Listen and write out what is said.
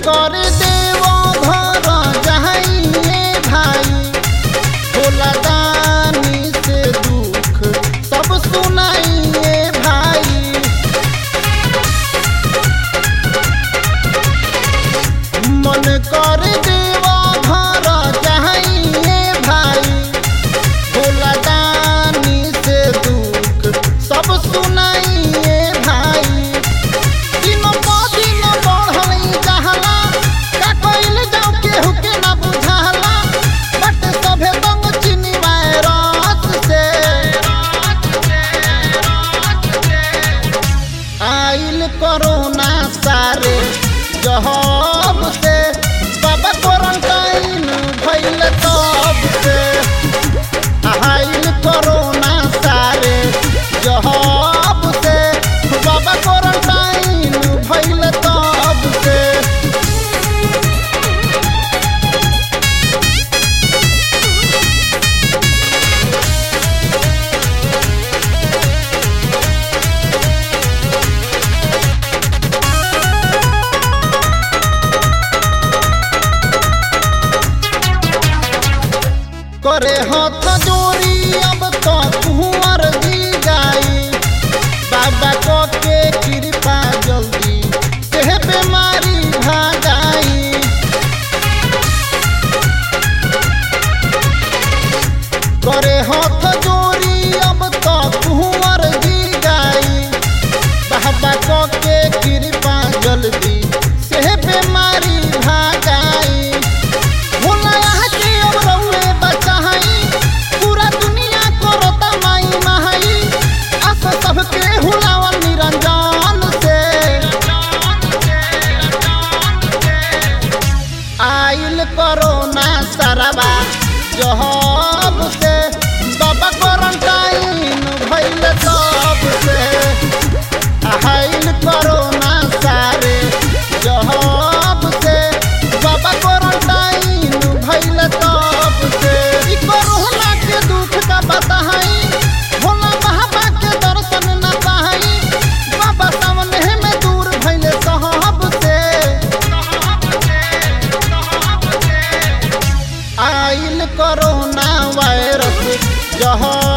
कर देव घर जाइए भाई भोला दानी से दुख सब सुनाइए भाई मन कर देव घर जाइए भाई भोला दानी से दुख सब सुनाइए भाई दिन प दिन बढ़ल जहला का कइल जाऊ केहू के ना बुझाला बट सभे दंग चिनी वायरस से आइल कोरोना सारे जहब से बाबा क्वारंटाइन भइल तब से आइल कोरोना सारे जहब से बाबा क्वारंटाइन भइल तब से करे हाथ जोड़ी अब तो कुंवर दी जाई बाबा को के कृपा जल्दी से बीमारी भागाई करे हाथ जोड़ी अब तो कुंवर दी जाई बाबा को के कृपा जल्दी से बीमारी भागाई भोला यहाँ के अब रउए बचाई पूरा दुनिया करता माई माई अस सबके हुलावन निरंजन से आइल कोरोना सरवा जहब से बाबा क्वारंटाइन भइल तब से आइल कोरोना सारे जहब से बाबा क्वारंटाइन भइल तब से ई कोरोना के दुख का बताई भोला बाबा के दर्शन न पाई बाबा सामने में दूर भइल सहब से आइल कोरोना वायरस जहाँ